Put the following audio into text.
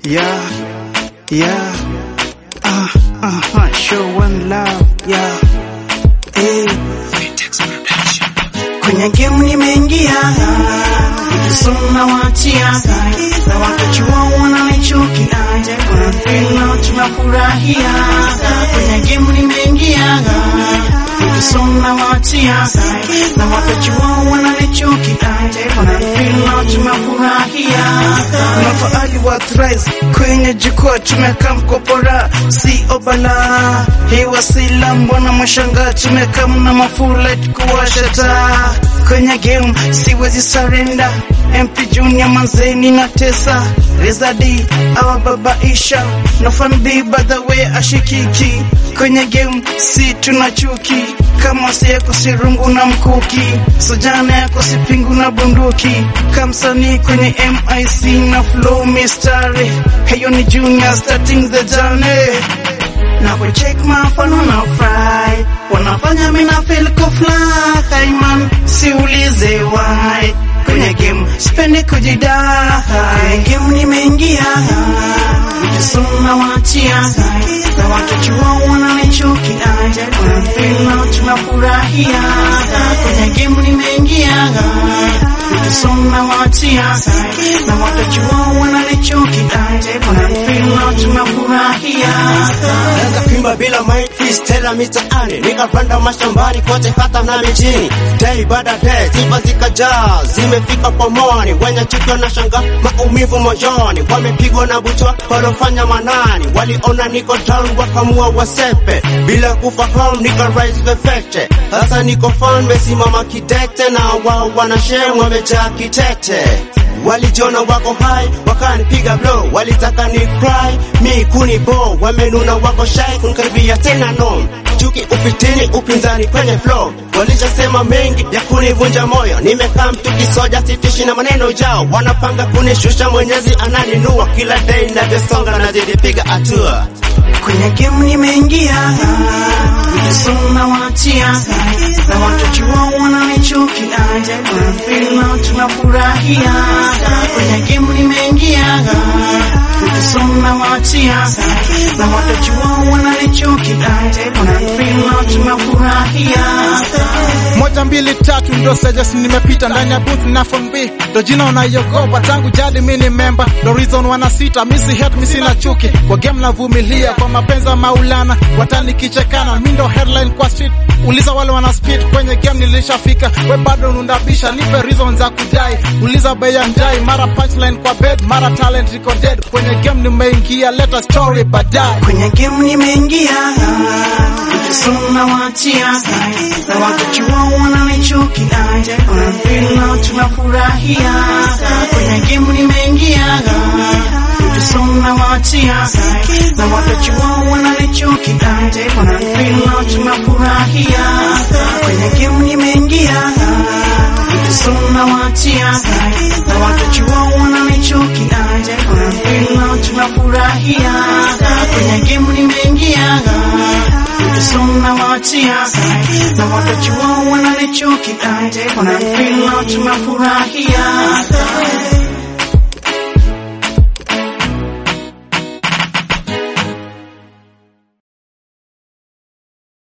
yeah, yeah. Uh, uh, show one love, yeah. Hey. Kwenye game nimeingia, nikisoma wachia, na wakachua wananichukia, kuna feel tunafurahia. Kwenye game nimeingia, nikisoma wachia, na wakachua wananichukia, kuna feel tunafurahia. Mafaali wa thrice kwenye jukwaa tumekaa mkopora, si obala hii wasila, mbona mwashanga tumekaa mna mafula kuwasha taa kwenye game, siwezi surrender. MP Junior manzeni na tesa Rezadi awababaisha no fan B by the way ashikiki kwenye game, si tuna chuki kama si yako si rungu na mkuki, sojana yako si pingu na bunduki, kamsanii kwenye MIC na flow mistari, heyo ni Junior starting the journey na kucheck mafano na fry wanafanya mina feel kufly hey man, siulize why kwenye game sipendi kujidai kwenye game nimeingia nikisoma wachia na watachua wananichukia wanafeel tunafurahia kwenye game nimeingia nikisoma wachia na watachua wananichukia wanafeel tunafurahia Naweza kuimba bila mic freestyle mitaani, nikapanda mashambani kote hata na mijini. Day baada day sifa zikajaa, zimefika pomoni, wenye chuki wanashanga maumivu moyoni, wamepigwa na butwa walofanya manani, waliona niko down wakamua wasepe, bila kufahamu nika rise vefete. Sasa niko fan, mesimama kidete na wao wanashem wamejaa kitete walijiona wako hai wakanipiga blow, walitaka ni cry mi kuni bo, wamenuna wako shy kunikaribia tena no chuki upitini upinzani kwenye flow, walichosema mengi ya kunivunja moyo, nimekaa mtu kisoja sitishi na maneno yao, wanapanga kunishusha, Mwenyezi ananinua kila day navyosonga nazidi piga hatua kwenye game nimeingia, nikisoma wachia na watachua wananichukia, wanafeel tunafurahia. Kwenye game nimeingia, nikisoma wachia na watachua wananichukia, wanafeel tunafurahia. moja mbili tatu ndo stages nimepita ndani ya booth na phone B ndo jina unaiogopa tangu jadi mi ni memba ndo reason wanasita misi hate misi na chuki kwa game navumilia kwa mapenzi ya maulana watani kichekana mi ndo headline kwa street uliza wale wana speed kwenye game nilishafika we bado unundabisha nipe reason za kudai uliza bei ya njai mara punchline kwa bed mara talent iko dead kwenye game nimeingia leta story baadaye kwenye game nimeingia, nikisoma wachia na wakachua wananichukia, wanafeel tunafurahia. Kwenye game nimeingia, nikisoma wachia na wakachua wananichukia, wanafeel tunafurahia. Kwenye game nimeingia, nikisoma wachia na wakachua wananichukia, wanafeel tunafurahia. Kwenye game nimeingia, nikisoma wachia na wakachua wananichukia, wanafeel tunafurahia.